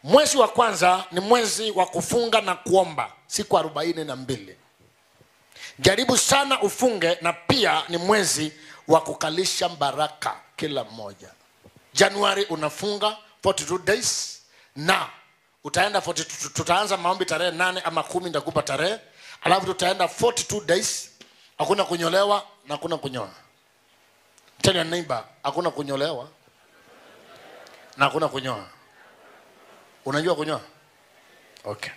mwezi wa kwanza ni mwezi wa kufunga na kuomba siku arobaini na mbili jaribu sana ufunge na pia ni mwezi wa kukalisha baraka kila mmoja januari unafunga 42 days na utaenda 42, tutaanza maombi tarehe nane ama kumi nitakupa tarehe alafu tutaenda 42 days hakuna kunyolewa na hakuna kunyoa tena neighbor hakuna kunyolewa na hakuna kunyoa unajua kunyoa okay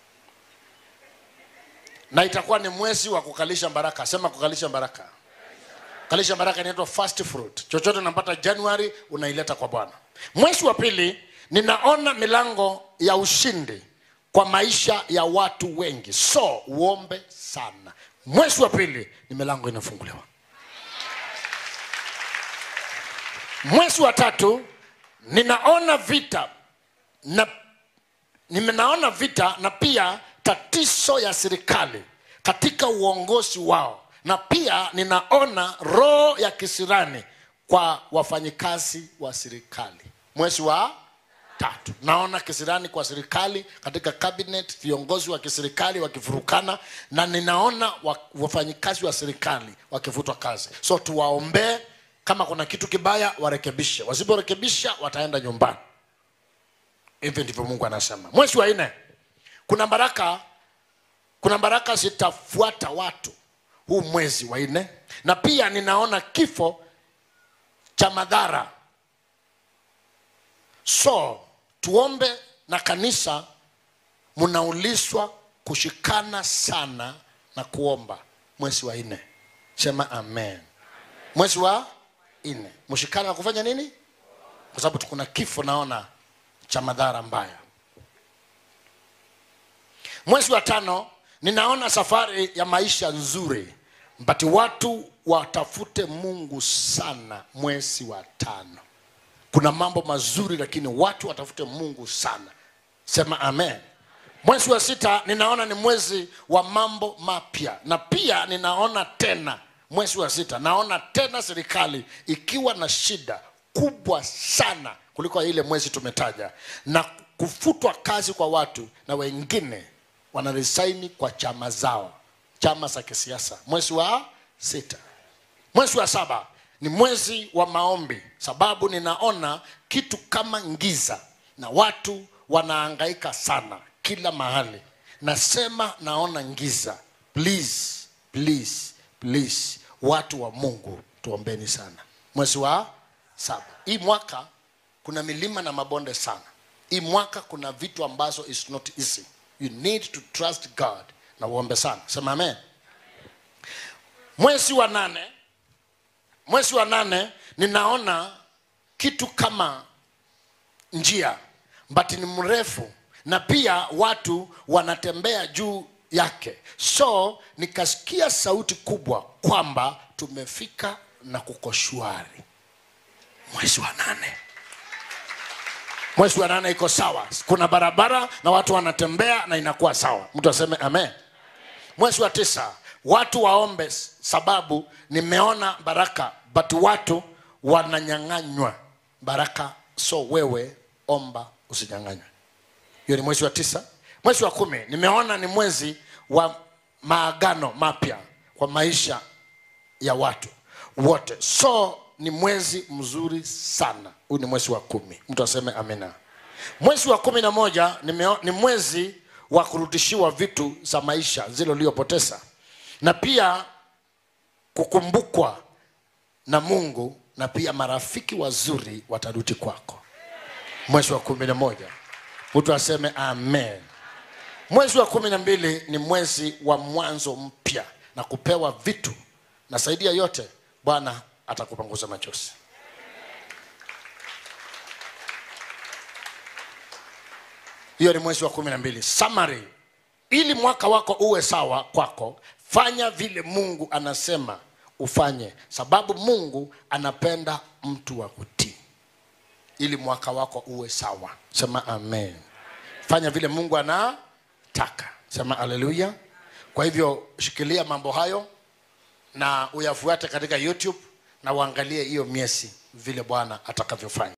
na itakuwa ni mwezi wa kukalisha baraka sema kukalisha baraka kalisha baraka inaitwa fast fruit chochote unapata januari unaileta kwa bwana mwezi wa pili ninaona milango ya ushindi kwa maisha ya watu wengi so uombe sana mwezi wa pili ni milango inafunguliwa mwezi wa tatu ninaona vita na nimenaona vita na pia tatizo ya serikali katika uongozi wao na pia ninaona roho ya kisirani kwa wafanyikazi wa serikali mwezi wa tatu naona kisirani kwa serikali katika cabinet viongozi wa kiserikali wakifurukana na ninaona wa- wafanyikazi wa serikali wakivutwa kazi so tuwaombee kama kuna kitu kibaya warekebishe wasiporekebisha wataenda nyumbani hivyo ndivyo mungu anasema mwezi wa nne kuna baraka kuna baraka zitafuata watu huu mwezi wa nne na pia ninaona kifo cha madhara so tuombe na kanisa mnaulizwa kushikana sana na kuomba mwezi wa nne sema amen mwezi wa nne mshikana na kufanya nini kwa sababu kuna kifo naona cha madhara mbaya mwezi wa tano ninaona safari ya maisha nzuri but watu watafute mungu sana mwezi wa tano kuna mambo mazuri lakini watu watafute mungu sana sema amen mwezi wa sita ninaona ni mwezi wa mambo mapya na pia ninaona tena mwezi wa sita naona tena serikali ikiwa na shida kubwa sana kuliko ile mwezi tumetaja na kufutwa kazi kwa watu na wengine wanarisaini kwa chama zao chama za kisiasa mwezi wa sita mwezi wa saba ni mwezi wa maombi sababu ninaona kitu kama ngiza na watu wanaangaika sana kila mahali nasema naona ngiza please please please watu wa mungu tuombeni sana mwezi wa saba hii mwaka kuna milima na mabonde sana hii mwaka kuna vitu ambazo is not easy you need to trust god na uombe sana sema amen mwezi wa nane mwezi wa nane ninaona kitu kama njia but ni mrefu na pia watu wanatembea juu yake so nikasikia sauti kubwa kwamba tumefika na kuko shwari mwezi wa nane mwezi wa nane iko sawa kuna barabara na watu wanatembea na inakuwa sawa mtu aseme amen mwezi wa tisa watu waombe sababu nimeona baraka but watu wananyang'anywa baraka so wewe omba usinyang'anywe hiyo ni mwezi wa tisa mwezi wa kumi nimeona ni mwezi wa maagano mapya kwa maisha ya watu wote so ni mwezi mzuri sana huu ni mwezi wa kumi mtu aseme amina mwezi wa kumi na moja nimeo, ni mwezi wa kurudishiwa vitu za maisha zile uliyopoteza na pia kukumbukwa na mungu na pia marafiki wazuri watarudi kwako mwezi wa kumi na moja mtu aseme amen mwezi wa kumi na mbili ni mwezi wa mwanzo mpya na kupewa vitu na zaidi ya yote bwana atakupanguza machozi hiyo ni mwezi wa kumi na mbili summary ili mwaka wako uwe sawa kwako fanya vile mungu anasema ufanye sababu mungu anapenda mtu wa kutii ili mwaka wako uwe sawa sema amen fanya vile mungu anataka sema haleluya kwa hivyo shikilia mambo hayo na uyafuate katika youtube na uangalie hiyo miezi vile bwana atakavyofanya